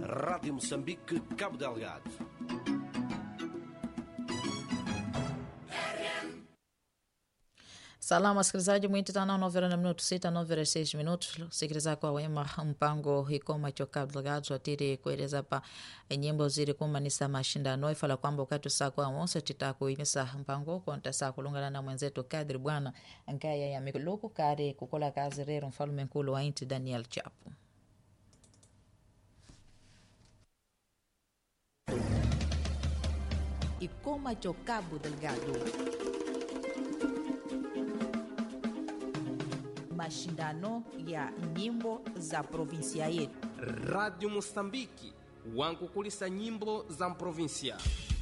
Rádio Moçambique, Cabo Delgado. Salamu wasikilizaji, mwiti tano novera na minuto sita novera seis minutos sikiliza kwa wema mpango hikoma chokabdlagadzo atiri kueleza pa nyimbo ziri kumanisa mashindano ifala kwamba ukati saa kwa mosa titakuinisa mpango konta saa kulungana na mwenzetu kadri bwana nkaya ya mikuluku kari kukola kazi rero mfalume nkulu wa inti Daniel Chapu ikoma chokabo delgado mashindano ya nyimbo za provinsia yetu. Radio Mosambiki wankukulisa nyimbo za provinsia.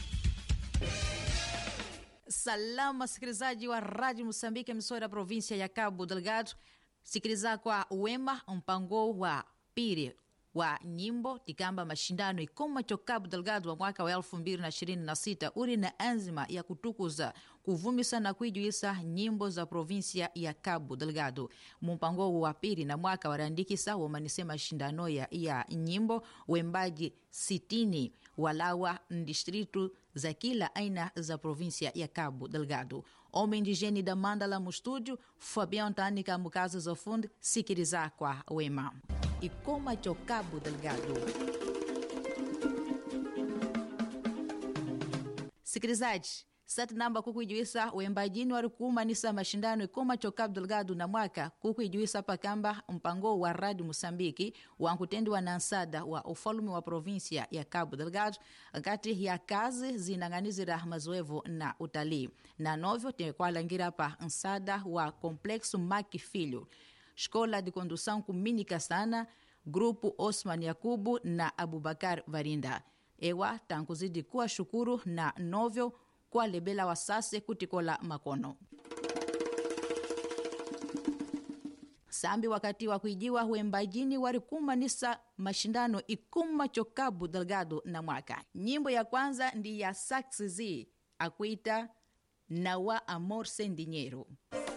Salamu wasikilizaji wa Radio Mosambiki, msora ya provinsia ya Cabo Delgado, sikiliza kwa wema mpango wa pili wa nyimbo tikamba mashindano ikoma cho Cabo Delgado wa mwaka wa elfu mbili na ishirini na sita uri na anzima ya kutukuza kuvumisa na kuijuisa nyimbo za provinsia ya Cabo Delgado. Mumpango wa pili na mwaka warandikisa womanise mashindano ya, ya nyimbo wembaji sitini walawa ndistritu za kila aina za provinsia ya Cabo Delgado. Homem indigene da Mandala mu estúdio, Fabião Tânica mukazi za fundi, sikiliza kwa wema ikoma cho Cabo Delgado. Sikilizaji, sati namba kukuijuisa wembajini wari kuumanisa mashindano ikoma cho Cabo Delgado na mwaka kukuijuisa pakamba mpango wa Radio Mosambiki wankutendiwa na nsada wa ufalume wa provinsia ya Cabo Delgado kati ya kazi zinang'anizira mazoevu na utalii na novyo tekwalangira pa nsada wa Complexo Maki Filho Escola de Condução Kumínica Sana, Grupo Osman Yakubu na Abubakar Varinda. Ewa tankuzidi kuwa shukuru na novyo kwa lebela wasase kutikola makono sambi wakati wa kuijiwa wembajini wari kumanisa mashindano ikuma cho Cabo Delgado na mwaka. Nyimbo ya kwanza ndi ya Saxizi akuita Nawa Amor Sem Dinheiro.